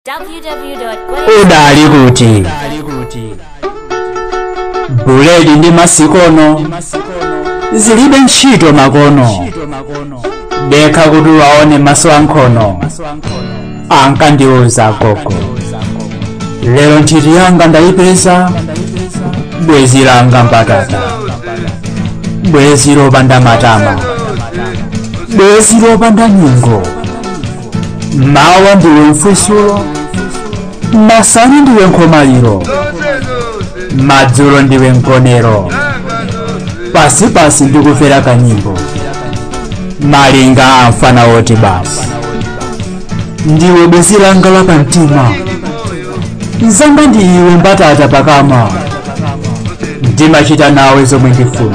udali kuti buledi ndi masikono zilibe ntchito makono dekha kuti waone maso ankhono ankandiuza gogo lero nthiti yanga ndayipeza bwezi langa mbatata bwezi lopanda matama bwezi lopanda nyingo mawa ndiwe mfusulo masana ndiwe nkhomaliro madzulo ndiwe mkonero pasipasi ndikufera kanyimbo malinga amfana woti basi ndiwe bwezi langa lapamtima nzanga ndi iwe mbatata pakama ndimachita nawe zomwe ndifuna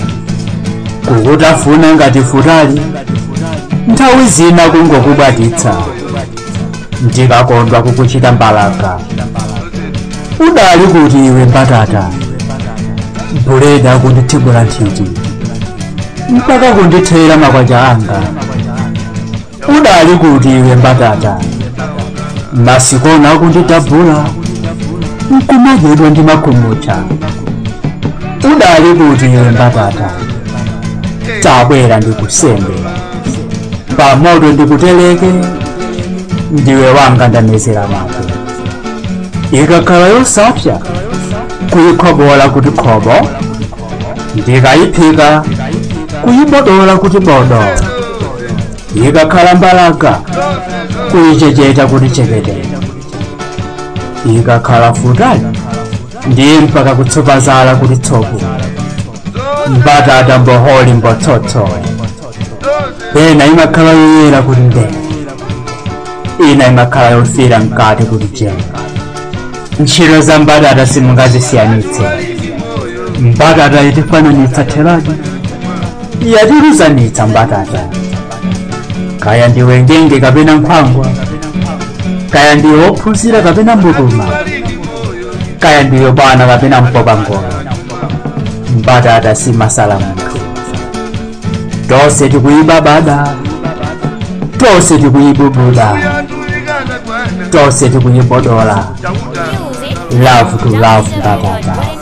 kukutafuna ngati futali nthawi zina kungokubaditsa ndikakondwa kukuchita mbalaka udali kuti iwe mbatata buledi akundithibula nthiti mpaka kundithera makwacha anga udali kuti iwe mbatata masikono akundidabula nkumadyedwa ndi makhumucha udali kuti iwe mbatata tabwera ndikusembe pamoto ndikuteleke ndiwe wanga ndamezera mapo ikakhala yosapsa kuyikhobola kuti khobo ndikayiphika kuyibodola kuti bodo ikakhala mbalaka kuyichecheta kuti chekete ikakhala futali ndiye mpaka kutsopazala kuti tsoku mbatata mboholi mbotsotso pena imakhala yoyera kuti ndee ina imakhala yofira mkati kuti jenga ntchito za mbatata simungazisiyanitse mbatata itifananitsa theradi yatiruzanitsa mbatata kaya ndiwe ngenge kapena nkhwangwa kaya ndiwe wophunzira kapena mbutuma kaya ndiwe bwana kapena mpopa ngolo mbatata simasala munthu tonse tikuyibabada tonse tikuyibubuda tonse tikuyibodola love to love mbatata